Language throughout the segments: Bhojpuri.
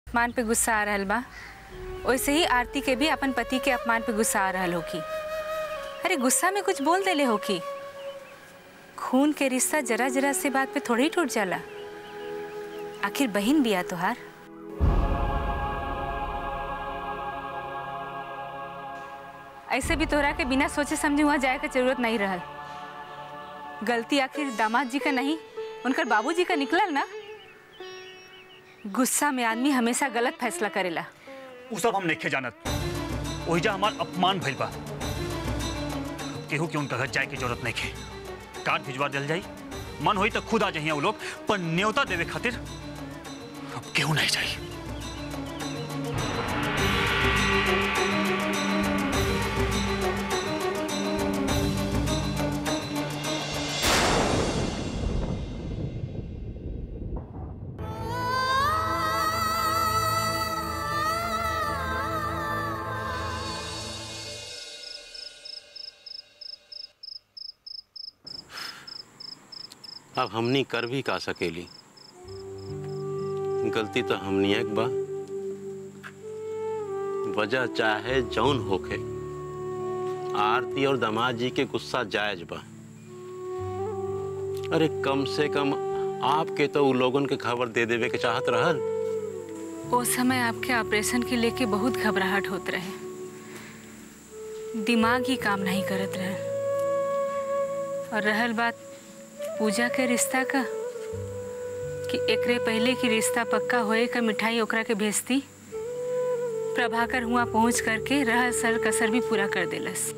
अपमान पे गुस्सा आ रहल बा वैसे ही आरती के भी अपन पति के अपमान पे गुस्सा आ रहल होकी अरे गुस्सा में कुछ बोल देले होकी खून के रिश्ता जरा जरा से बात पे थोड़ी ही टूट जाला आखिर बहन बिया तोहार ऐसे भी तोहरा के बिना सोचे समझे वहाँ जाए के जरूरत नहीं रहल गलती आखिर दामाद जी का नहीं उनकर बाबूजी का निकलल ना गुस्सा में आदमी हमेशा गलत फैसला करेला उ सब हम नहीं जानत ओहिजा हमार अपमान भइल बा केहू के उनका घर जाए के जरूरत नहीं है कार्ड भिजवा दिल जाई मन होई तो खुद आ जाइए वो लोग पर न्योता देवे खातिर अब केहू नहीं जाई अब हमनी कर भी का सकेली गलती तो हमनी एक बा वजह चाहे जौन होखे आरती और दामाद जी के गुस्सा जायज बा अरे कम से कम आपके तो उ लोगन के खबर दे देवे के चाहत रहल उस समय आपके ऑपरेशन के लेके बहुत घबराहट होत रहे दिमाग ही काम नहीं करत रहे और रहल बात पूजा के रिश्ता का कि एकरे पहले की रिश्ता पक्का होए का मिठाई ओकरा के भेजती प्रभाकर हुआ पहुंच करके रहल सर कसर भी पूरा कर देलस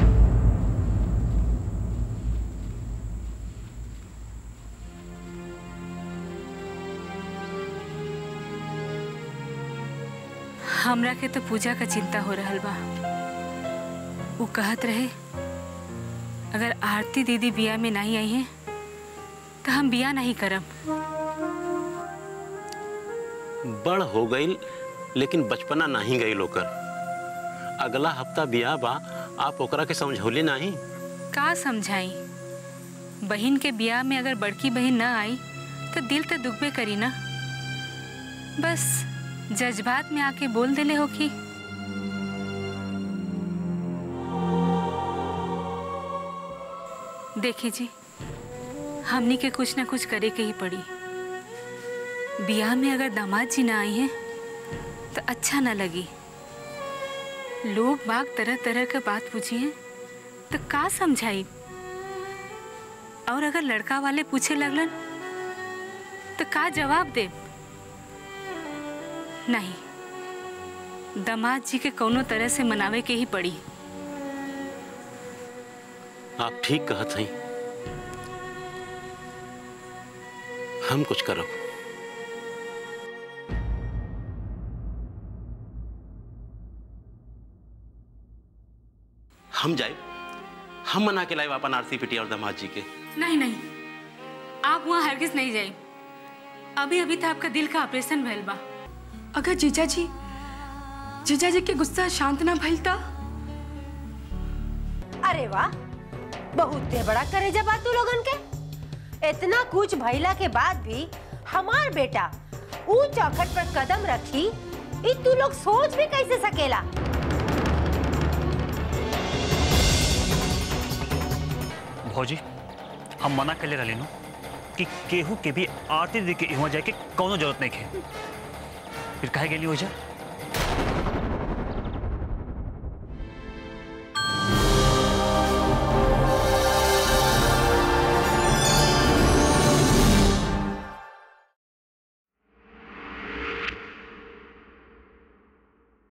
हमरा के तो पूजा का चिंता हो रहल बा वो कहत रहे अगर आरती दीदी बिया में नहीं आई हैं तो हम बिया नहीं करब बड़ हो गई लेकिन बचपना नहीं गई ओकर अगला हफ्ता बियाह बा आप ओकरा के समझौले नहीं का समझाई बहन के बियाह में अगर बड़की बहन ना आई तो दिल तो दुखबे करी ना बस जज्बात में आके बोल देले हो कि देखी जी हमनी के कुछ ना कुछ करे के ही पड़ी बियाह में अगर दामाद जी ना आई हैं तो अच्छा ना लगी लोग बाग तरह तरह का बात पूछिए तो का समझाई और अगर लड़का वाले पूछे लगलन तो का जवाब दे नहीं दामाद जी के कोनो तरह से मनावे के ही पड़ी आप ठीक कहत हैं हम कुछ करब हम जाए हम मना के लाए अपन आरती पिटी और दामाद जी के नहीं नहीं आप वहाँ हरगिज नहीं जाए अभी अभी तो आपका दिल का ऑपरेशन भइल बा अगर जीजा जी जीजा जी के गुस्सा शांत ना भइल ता अरे वाह बहुत ते बड़ा करे जब तू लोगन के इतना कुछ भइला के बाद भी हमार बेटा ऊ चौखट पर कदम रखी ई तू लोग सोच भी कैसे सकेला भौजी हम मना कर ले रहे नु कि केहू के भी आरती दी के इहाँ जाए के कोनो जरूरत नहीं है फिर कहे गेली हो जा